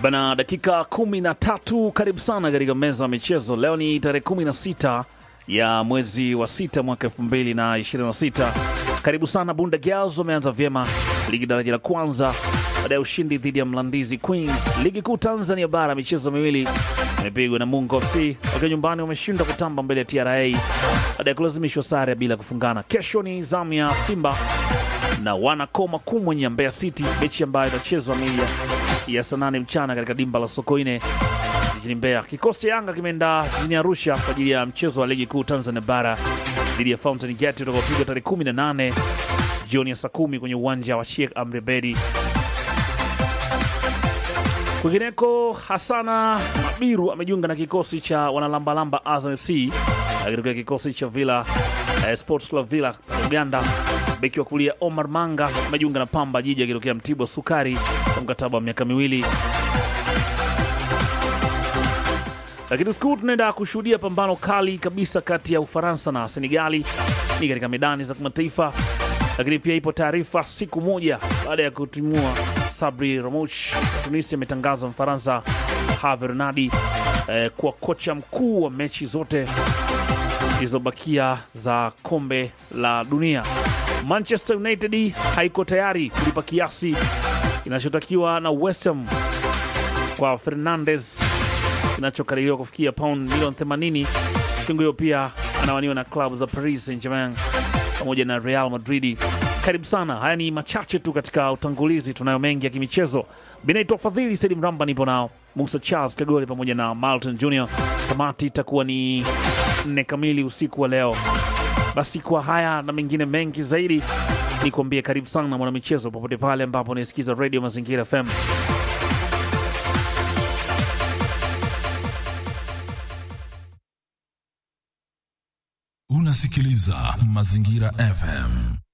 Bana, dakika kumi na tatu. Karibu sana katika meza ya michezo. Leo ni tarehe kumi na sita ya mwezi wa sita mwaka elfu mbili na ishirini na sita. Karibu sana. Bunda Girls wameanza vyema ligi daraja la kwanza baada ya ushindi dhidi ya Mlandizi Queens. Ligi kuu Tanzania bara michezo miwili imepigwa na Mungo FC wakiwa nyumbani wameshindwa kutamba mbele ya TRA baada ya kulazimishwa sare bila kufungana. Kesho ni zamu ya Simba na wanakoma kumwenye Mbeya City, mechi ambayo itachezwa mili ya saa nane mchana katika dimba la Sokoine jijini Mbeya. Kikosi cha Yanga kimeenda jijini Arusha kwa ajili ya mchezo wa ligi kuu Tanzania bara dhidi ya Fountain Gate utakaopigwa tarehe 18 jioni ya saa kumi kwenye uwanja wa Sheikh Amri Bedi. Kwingineko, Hasana Mabiru amejiunga na kikosi cha wanalambalamba Azam FC akitokea kikosi cha Villa eh, Sports Club Villa Uganda. Beki wa kulia Omar Manga amejiunga na Pamba Jiji akitokea Mtibwa Sukari kwa mkataba wa miaka miwili. Lakini siku tunaenda kushuhudia pambano kali kabisa kati ya Ufaransa na Senegali ni katika medani za kimataifa. Lakini pia ipo taarifa siku moja baada ya kutimua Sabri Ramouch wa Tunisia ametangaza Mfaransa Herve Renard eh, kuwa kocha mkuu wa mechi zote zilizobakia za kombe la dunia. Manchester United haiko tayari kulipa kiasi kinachotakiwa na West Ham kwa Fernandes kinachokadiriwa kufikia pound milioni 80. Kiungo hiyo pia anawaniwa na klabu za Paris Saint-Germain pamoja na Real Madrid. Karibu sana. Haya ni machache tu katika utangulizi, tunayo mengi ya kimichezo. Binaitwa Fadhili Saidi Mramba, nipo nao Musa Charles Kagole pamoja na Malton Junior. Tamati itakuwa ni nne kamili usiku wa leo. Basi kwa haya na mengine mengi zaidi, ni kuambia karibu sana mwanamichezo, popote pale ambapo unaisikiza Radio Mazingira FM. Unasikiliza Mazingira FM.